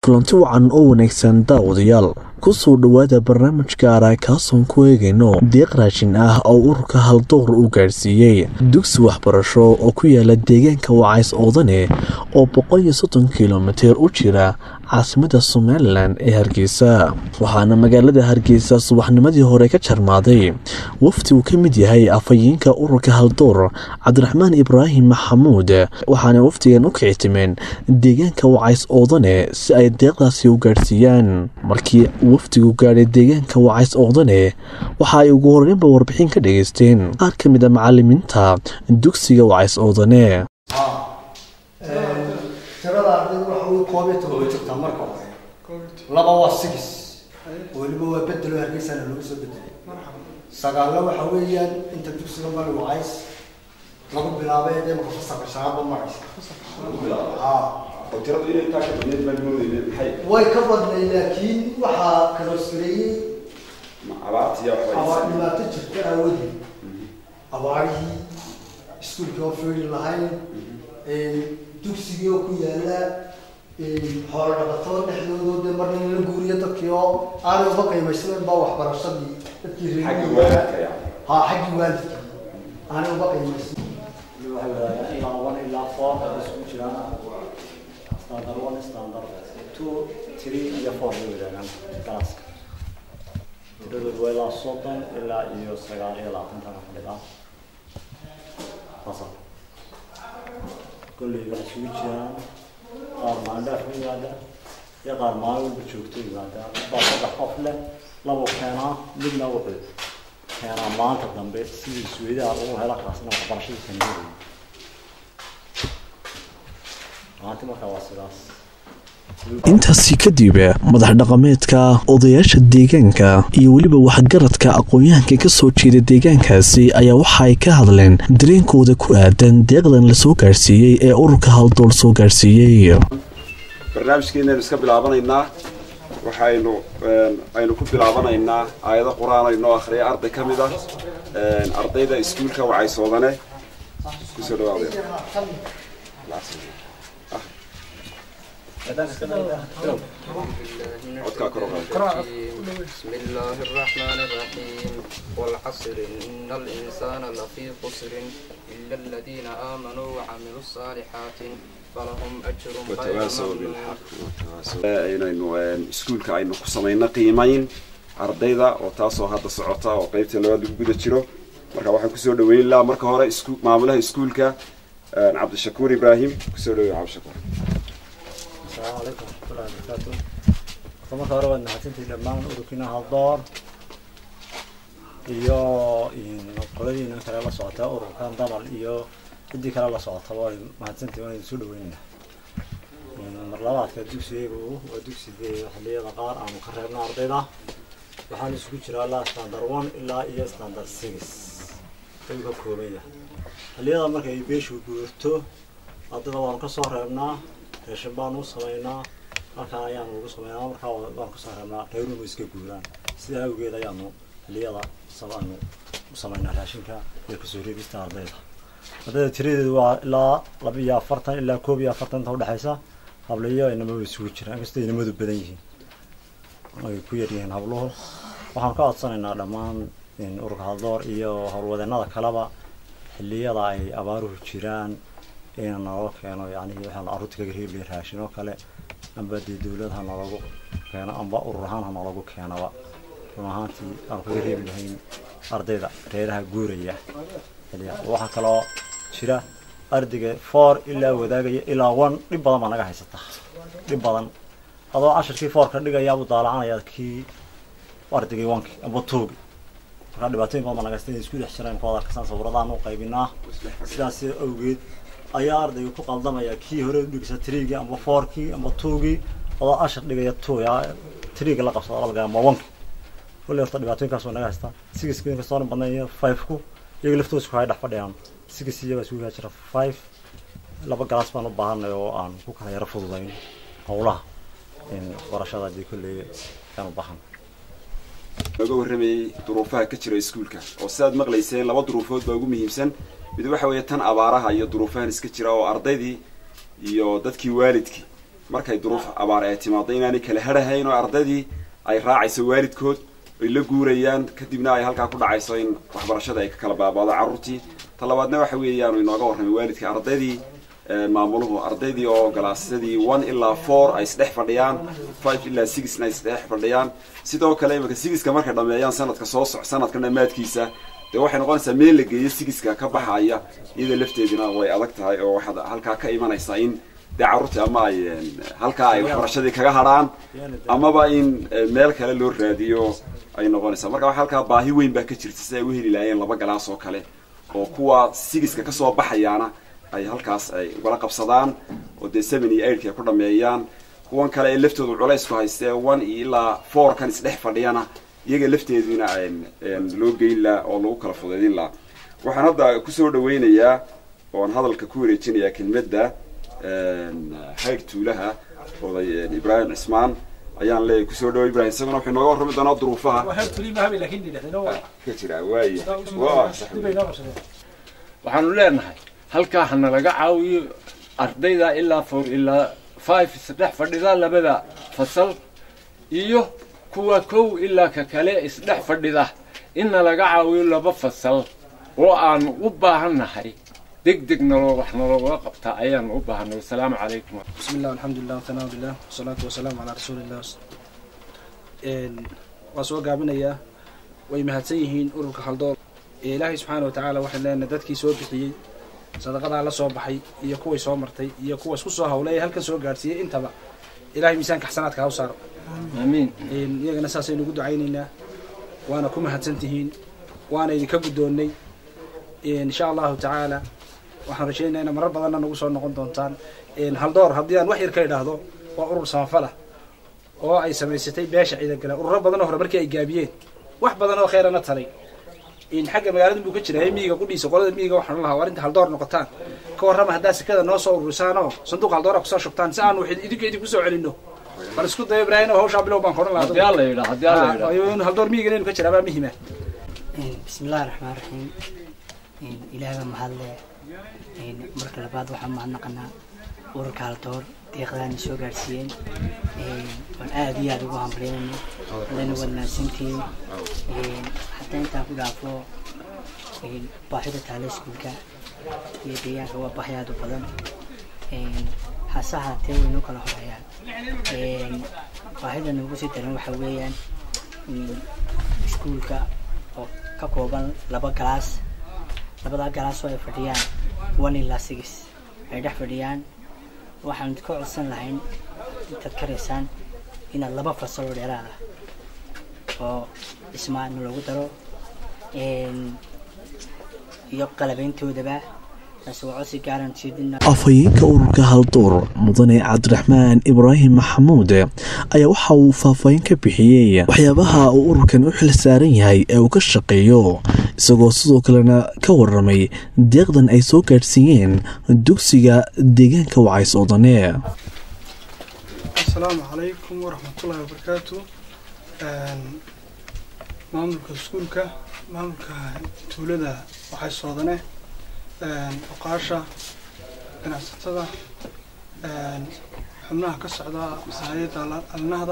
kulanti wacan oo wanaagsan daawadayaal kusoo dhowaada barnaamij gaara kaasoon ku eegayno deeq raashin ah oo ururka haldoor uu gaadhsiiyey dugsi waxbarasho oo ku yaala deegaanka wacays oodane oo boqol iyo soddon kilomitir u jira caasimada somalilan ee hargeysa waxaana magaalada hargeysa subaxnimadii hore ka jarmaaday wafdi uu ka mid yahay afhayeenka ururka haldoor cabdiraxmaan ibraahim maxamuud waxaana wafdigan u kicitimeen deegaanka wacays oodane si ay deeqdaasi u gaadhsiiyaan markii wafdigu gaadhay deegaanka wacays oodane waxa ay ugu horeynba warbixin ka dhageysteen qaar ka mid a macalimiinta dugsiga wacays oodane tirada ardayda waxa uu koob iyo toban ku jirtaa marka hore laba waa six weliba waa bedelo hargeysana lagu soo bedelay sagaalna waxa weeyaan inta dugsiga mari wacays lagu bilaabay ee marka fasalka shanaadba maraysa way ka badnay laakiin waxaa kaloosgareeyey abaar dhibaato jirta aawadeed abaarihii iskuulkii oo fiiri lahayn dugsigii oo ku yaala xoolo dhaqato dhexdoodo dee marna in la guuriyo dadkii oo aanay uba qiimaysanen baa waxbarashadii dadkii reer ha xaggii waalidkii aanay uba qiimaysan ilaa one ilaa four ay isku jiraan standard one standard two three iyo four bay wadaagaan galaaska tiradoodu waa ilaa soddon ilaa iyo sagaal iyo labaatan fadhida fasal kolley waxay isugu jiraan qaar maalin dhaaf ku yimaada iyo qaar maalin walba joogto yimaada baa saddex qof leh labo keenaa midna wuxuu keenaa maanta dambe sidii suweydaha ugu hela kaasna waxbarashadii kaniyadeeda maanta markaa waa sidaas intaasi kadib madax dhaqameedka odayaasha deegaanka iyo weliba waxgaradka aqoon-yahanka ka soo jeeda deegaankaasi ayaa waxa ay ka hadleen dareenkooda ku aadan deeqdan lasoo gaadhsiiyey ee ururka haldool soo gaadhsiiyey barnaamijkeenaynu iska bilaabanaynaa waxaynu aynu ku bilaabanaynaa aayado qur-aan aynoo akhriya arday ka mid ah ardayda iskuulka wacaysoodane kusoo dhawaada بسم الله الرحمن الرحيم والعصر إن الإنسان لفي خسر إلا الذين آمنوا وعملوا الصالحات فلهم أجر غير watawaasaw ممنون bilxaq aynaynu iskuulka aynu ku samayno qiimayn ardayda oo taasoo hadda socota oo qeybta labaad lagu guda jiro marka waxaan kusoo dhaweyn lahaa marka hore isku- maamulaha iskuulka cabdishakuur ibraahim kusoo dhaweey cabdishakuur asalaamu calaykum waraxmatullahi wabarakaatu horta marka hore waad mahadsantihiin dhammaan ururkiina haldoor iyo qoladiina kale la socota ururkan damal iyo ciddii kale la socotaba way mahadsantihiin waan idin soo dhaweynaynaa mar labaadka dugsigaygu waa dugsigii xilliyada qaar aanu ka reebna ardayda waxaan isugu jiraa ilaa standard one ilaa iyo standard six ayuu ka kooban yahay xilliyada marka ay beeshu guurto ardayda waanu kasoo reebnaa reeshin baanu u samaynaa halkaan ayaanu ugu samaynaa markaa waanu kasoo reebnaa reeruhu iska guuraan sidaa awgeed ayaanu xilliyada aanu u samaynaa raashinka iyo kasoo reebista ardayda ardayda tiradeedu waa ilaa laba iyo afartan ilaa koob iyo afartan inta udhexaysa hablayo inamadu isugu jiraan inkastoo inamadu badan yihiin ay ku yaryihiin habluhu waxaan ka codsanaynaa dhammaan ururka haldoor iyo howlwadeenada kaleba xilliyada ay abaaruhu jiraan in naloo keeno yani waxaan carruurta kaga reebi raashin oo kale amba dee dawlad ha nalagu keeno amba urur ahaan ha nalagu keenaba run ahaantii aanu kaga reebi lahayn ardayda reeraha guuraya xilliya waxaa kaloo jira ardayga four ilaa wadaagaya ilaa one dhib badan baa naga haysata dhib badan adoo cashirkii foorka dhigayaabuu daalacanaya kii ardaygii wanki amba toogi markaa dhibaatooyin badan baa naga haysta inay isku dhex jiraan kuwada arkasaan sawiradaanu qaybinaa sidaas awgeed ayaa ardayga ku qaldamaya kii hore udhigsa triigii amba fourkii amba twogii adoo ashar dhigaya two yaa triiga la qabsado laga amba onki kulli horta dhibaatooyinkaas waa naga haystaa sigiska inkastoo badnayn iyo five-ku iyaga laftooda isku hay dhex fadhiyaan sigis iyagaa isugu yaa jira five laba galaas baan u baahanay oo aan ku kala yaro fududayn howlaha barashada haddii kolley ayaan u baahan nooga warramayey duruufaha ka jira iskuulka oo sidaad maqlayseen laba duruufood baa ugu muhiimsan mid waxa weeye tan abaaraha iyo duruufahan iska jira oo ardaydii iyo dadkii waalidkii markay duruuf abaar ay timaado inaanay kala hadhahayn oo ardaydii ay raacayso waalidkood ay la guurayaan kadibna ay halkaa ku dhacayso in waxbarashada ay ka kala baabaado carruurtii ta labaadna waxa weeyaanu inooga warramay waalidka ardaydii maamuluhu ardaydii oo galaasyadii one ilaa four ay isdhex fadhiyaan five ilaa sixna ay isdhex fadhiyaan sidoo kale imika sigiska markay dhameeyaan sanadka soo soc sanadka dhammaadkiisa dee waxay noqonaysaa meel la geeyo sigiska ka baxaya iyada lafteedina way adag tahay oo waxaad halkaa ka imanaysaa in dee carruurtii ama ay halkaa ay waxbarashadii kaga hadhaan amaba in meel kale loo raadiyo ay noqonaysaa marka waxa halkaa baahi weyn baa ka jirta si ay u heli lahaayeen laba galaas oo kale oo kuwa sigiska kasoo baxayaana ay halkaas ay ugala qabsadaan oo dee seven iyo eightka ay ku dhameeyaan kuwan kale ee laftoodu culaysku haystee one iyo ilaa four kan isdhex fadhiyana iyaga lafteeduna loo geyn laha oo lagu kala fudaydin laha waxaan hadda kusoo dhaweynayaa oon hadalka ku wareejinayaa kelmadda hayr tuulaha oday ibraahim cismaan ayaan leeyahay kusoo dhawo ibrahim isaguna wuxuu nooga warrami doonaa duruufaha ka jira waaya waxaanu leenahay halkaa hana laga caawiyo ardayda ilaa four ilaa five isdhex fadhida labada fasal iyo kuwa kow ilaa ka kale isdhex fadhida inna laga caawiyo laba fasal oo aanu u baahannahay deg deg naloo wax nalooga qabtaa ayaanu u baahanay wasalaamu calaykum بسم الله والحمد لله والثناء بالله والصلاة والسلام على رسول الله waa soo gaabinayaa way mahadsan yihiin ururka haldool ee ilaahay subxaana wa tacaala waxaan leenahay dadkii soo bixiyey sadaqadaa la soo baxay iyo kuway soo martay iyo kuwa isku soo hawlay ee halkan soo gaadhsiiyey intaba ilahay miisaanka xasanaadka ha u saaro aamiin iyagana saasaynu ugu ducaynaynaa waana ku mahadsan tihiin waana idinka guddoonnay insha allahu tacaala waxaan rajaynayaa ina marar badanna nagu soo noqon doontaan haldoor haddii aan wax yar ka idhaahdo waa urur samafala oo ay samaysatay beesha ciidagala ururo badan oo hore markii ay gaabiyeen wax badan oo kheerana taray xagga magaalada buu ka jira miyiga qudhiisa qolada miyiga waxaan lahaa war inta haldoor noqotaan ka warrama haddaa sekada noo soo ururisaan oo sanduuq haldoora kusoo shubtaan si aanu idinka idinku soo celinno bal isku dayo ibraahim oo hawshaa bilow baan koran haddii alla yidhaa haddii alla yidhaa lahaa haldoor miyiga inaynu ka jiraa baa muhima بسم الله الرحمن الرحيم إلهي ما هذا marka labaad waxaan mahadnaqanaa ururka haldoor deeqdaana soo gaadhsiiyeen waan aada iyo aada ugu hambalyaynayno adayna waad mahadsantihiin haddii intaan ku dhaafo baahida taale iskuulka iyo deegaanka waa baahi aada u badan hase ahaatee waynoo kala horeeyaan baahida noogu sii daran waxa weeyaan iskuulka oo ka kooban laba galaas labadaa galaas oo ay fadhiyaan one ilaa six ay dhex fadhiyaan waxaan ka codsan lahayn intaad karaysaan inaad laba fasal oo dheeraada oo dhismaana loogu daro iyo qalabayntoodaba taasi waa codsi gaaran jeedina afhayeenka ururka halduur mudane cabdiraxmaan ibraahim maxamuud ayaa waxa uu faahfaahin ka bixiyey waxyaabaha uu ururkan u xil saaran yahay ee uu ka shaqeeyo isagoo sidoo kalena ka waramay deeqdan ay soo gaadhsiiyeen dugsiga deegaanka wacays odane asalaamu calaykum waraxmatullaahi wabarakaatu maamulka iskuulka maamulka tuulada waxay soodane oqaasha ganacsatada xubnaha ka socda hay-adda alnahda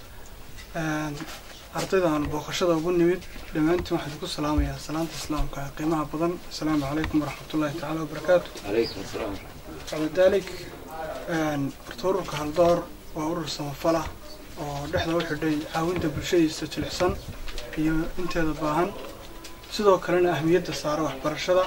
ardaydan booqashada ugu nimid dhammaantiin waxaan ku salaamayaa salaanta islaamka ee qiimaha badan asalaamu calaykum waraxmatullaahi tacaala wabarakaatu calaykum asalaam bacda dalik horta ururka haldoor waa urur samafala oo dhexda u xidhay caawinta bulshadiisa jilicsan iyo inteeda baahan sidoo kalena ahmiyadda saara waxbarashada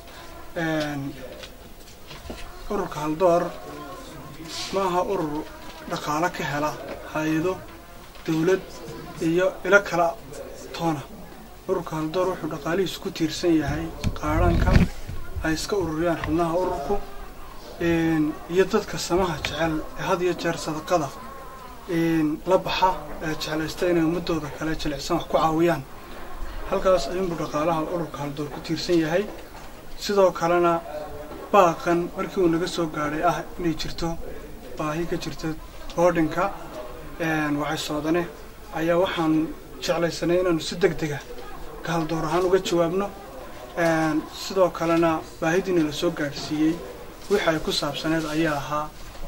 ururka haldoor ma aha urur dhaqaalo ka hela hay-ado dowlad iyo ilo kala toona ururka haldoor wuxuu dhaqaalihiisu ku tiirsan yahay qaadhanka ay iska ururiyaan xubnaha ururku iyo dadka samaha jecel ee had iyo jeer sadaqada la baxa ee jeclaysta inay ummadooda kale jilicsan wax ku caawiyaan halkaas ayuunbuu dhaqaalaha ururka haldoor ku tiirsan yahay sidoo kalena baaqan markii uu naga soo gaadhay ah inay jirto baahi ka jirta boodhinka waxay soodane ayaa waxaan jeclaysanay inaanu si deg dega ka haldoor ahaan uga jawaabno sidoo kalena baahidiina la soo gaadhsiiyey wixii ay ku saabsaneed ayaa ahaa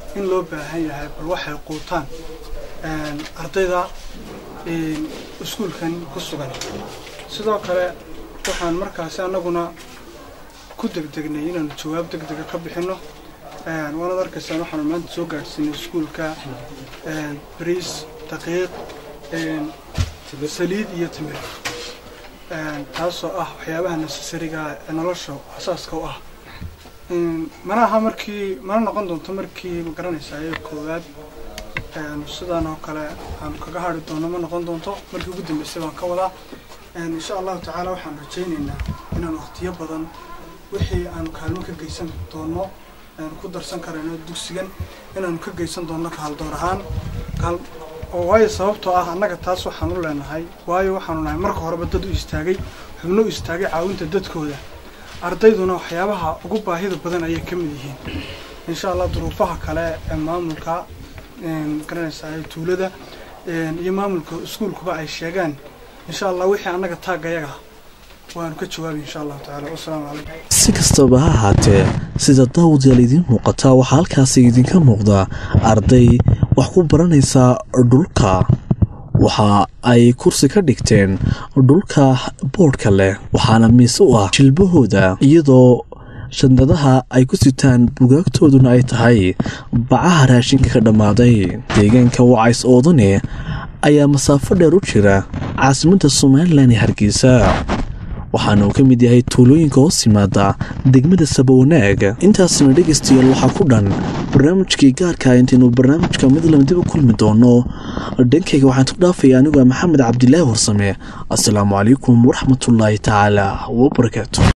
in loo baahan yahay bal waxay quutaan ardayda iskuulkan ku sugan sidoo kale waxaan markaasi annaguna ku degdegnay inaanu jawaab degdega ka bixinno waanaad arkaysaan waxaanu maanta soo gaadhsiinay iskuulka bariis daqiiq saliid iyo timir taasoo ah waxyaabaha necessariga ee nolosha asaaska u ah mana aha markii mana noqon doonto markii ma garanaysaa ee koowaad sidaan oo kale aan kaga hadri doono ma noqon doonto markii ugu dambeysay baan ka wadaa insha allahu tacaala waxaan rajaynaynaa inaan waqtiyo badan wixii aanu kaalmo ka geysan doono ku darsan karayno dugsigan inaanu ka geysan doono kaaldoor ahaan oo waayo sababtoo ah annaga taas waxaan u leenahay waayo waxaanu nahay marka horeba dad u istaagay xubno u istaagay caawinta dadkooda ardayduna waxyaabaha ugu baahida badan ayay ka mid yihiin insha allah duruufaha kale ee maamulka garanaysaa ee tuulada iyo maamulka iskuulkuba ay sheegaan insha allah wixii annaga taagayaga waanu ka jawaabi insha allahu tacala wasalaamu calaykum si kastaba ha ahaatee sida daawadayaal idiin muuqataa waxaa halkaasi idinka muuqda arday wax ku baranaysaa dhulka waxa ay kursi ka dhigteen dhulka boodhka leh waxaana miis u ah jilbahooda iyadoo shandadaha ay ku sitaan bugaagtooduna ay tahay bacaha raashinka ka dhammaaday deegaanka wacays oodane ayaa masaafo dheer u jira caasimadda somalilan ee hargeysa waxaana uu ka mid yahay tuulooyinka hoos yimaada degmada sabawanaag intaasna dhegaystayaal waxaa ku dhan barnaamijkii gaarka intaynu barnaamijka midlam dib u kulmi doono dhankayga waxaan ku dhaafaya anigoo maxamed cabdilaahi warsame assalaamu calaykum waraxmatullaahi tacaala wabarakaatu